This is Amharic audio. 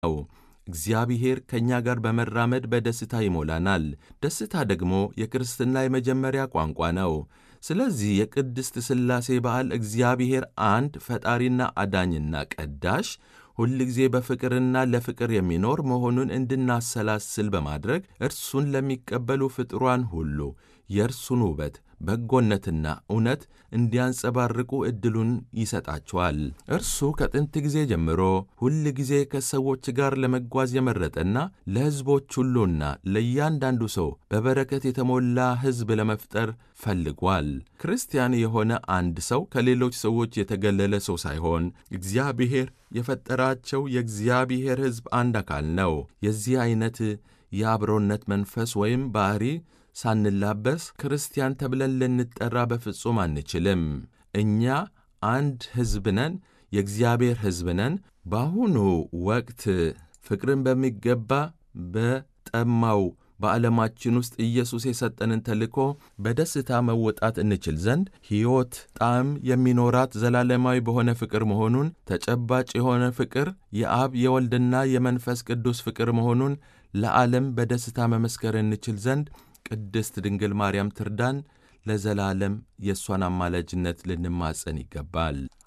ነው። እግዚአብሔር ከእኛ ጋር በመራመድ በደስታ ይሞላናል። ደስታ ደግሞ የክርስትና የመጀመሪያ ቋንቋ ነው። ስለዚህ የቅድስት ሥላሴ በዓል እግዚአብሔር አንድ ፈጣሪና አዳኝና ቀዳሽ ሁልጊዜ በፍቅርና ለፍቅር የሚኖር መሆኑን እንድናሰላስል በማድረግ እርሱን ለሚቀበሉ ፍጥሯን ሁሉ የእርሱን ውበት በጎነትና እውነት እንዲያንጸባርቁ ዕድሉን ይሰጣቸዋል። እርሱ ከጥንት ጊዜ ጀምሮ ሁል ጊዜ ከሰዎች ጋር ለመጓዝ የመረጠና ለሕዝቦች ሁሉና ለእያንዳንዱ ሰው በበረከት የተሞላ ሕዝብ ለመፍጠር ፈልጓል። ክርስቲያን የሆነ አንድ ሰው ከሌሎች ሰዎች የተገለለ ሰው ሳይሆን እግዚአብሔር የፈጠራቸው የእግዚአብሔር ሕዝብ አንድ አካል ነው። የዚህ ዐይነት የአብሮነት መንፈስ ወይም ባሕሪ ሳንላበስ ክርስቲያን ተብለን ልንጠራ በፍጹም አንችልም። እኛ አንድ ሕዝብ ነን፣ የእግዚአብሔር ሕዝብ ነን። በአሁኑ ወቅት ፍቅርን በሚገባ በጠማው በዓለማችን ውስጥ ኢየሱስ የሰጠንን ተልእኮ በደስታ መወጣት እንችል ዘንድ ሕይወት ጣዕም የሚኖራት ዘላለማዊ በሆነ ፍቅር መሆኑን ተጨባጭ የሆነ ፍቅር የአብ የወልድና የመንፈስ ቅዱስ ፍቅር መሆኑን ለዓለም በደስታ መመስከር እንችል ዘንድ ቅድስት ድንግል ማርያም ትርዳን። ለዘላለም የእሷን አማላጅነት ልንማጸን ይገባል።